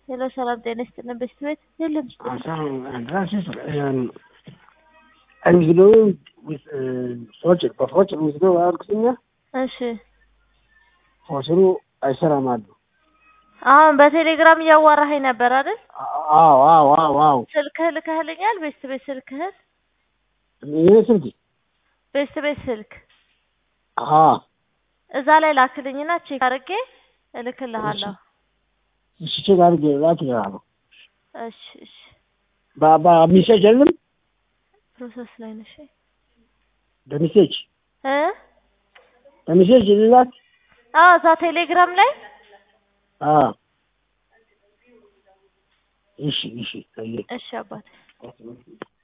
ሄሎ ሰላም ጤና ይስጥልን። በስት ቤት የለም እንግዲህ ሰዎች በሰዎች ወስዶ አልኩትኛ እሺ ፎስሩ አይሰራም አሉ። አሁን በቴሌግራም እያዋራኸኝ ነበር አይደል? አዎ አዎ አዎ አዎ ስልክህ ልከህልኛል? ቤስት ቤት ስልክህን ይሄ ስልክ ቤስት ቤት ስልክ አሀ እዛ ላይ ላክልኝና ቼክ አድርጌ እልክልሃለሁ። እሺ ቼክ አድርጌ ላክልሃለሁ። እሺ እሺ በሚሴጅ የለም ፕሮሰስ ላይ ነሽ በሚሴጅ እ በሚሴጅ ልላት አዎ እዛ ቴሌግራም ላይ አዎ እሺ እሺ እሺ አባቴ